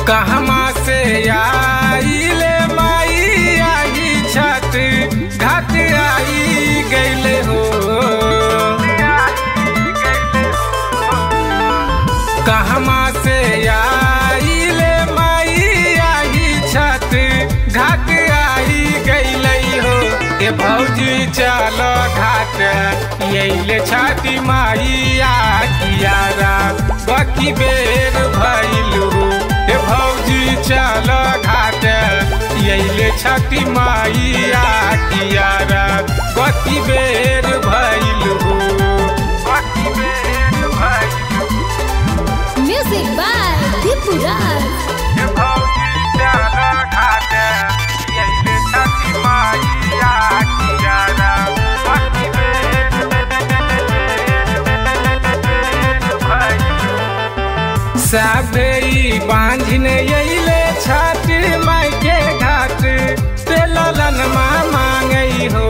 कहमा से आइले माई आई छठ घाट आई गैले हो कहमा से आइले माई आई छठ घाट आई गैले हो ए भौजी चल घाट यैले छठी माई आ कियारा बकी बेर भैलू ए भौजी चल घाट यैले छठी माई आ कियारा बकी बेर भैलू बकी बेर भैलू Music by Deepu Raj. ए भौजी चल घाट यैले छठी माई आ कियारा बकी बेर साबेई बांझिन यैले छठ माई के घाट ते ललन माँ मांगई हो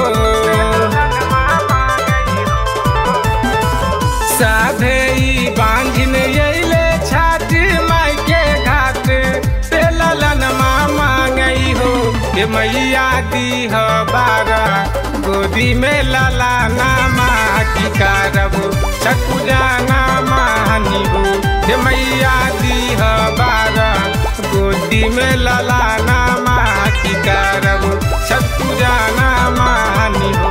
साधेई बांझिन यैले छठ माई के घाट ते ललन माँ मांगई हो ए मैया दी हो बारा गोदी में ललाना माँ की कारब छकुजाना मानी हो हे मैया दी हो बारा गोदी में ललाना माँ की कारब छकुजाना मानी हो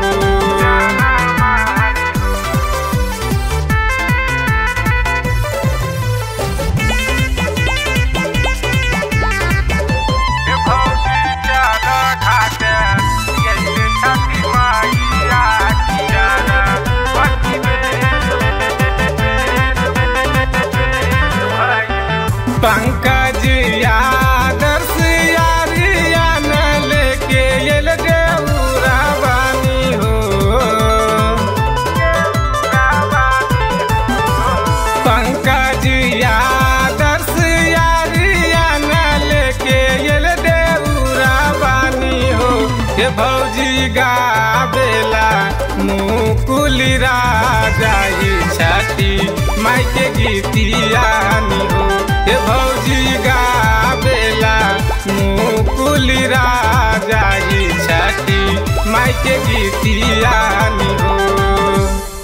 पंकज आदर्श यारियान लेके एल देउरा बानी हो पंकज आदर्श यारियान लेके एल देउरा बानी हो हे भौजी गावेला मुकुली राजाई छाती माई के गीतियानी हो हे भौजी गावेला मुकुली राजाई छाती माई के गीतियानी हो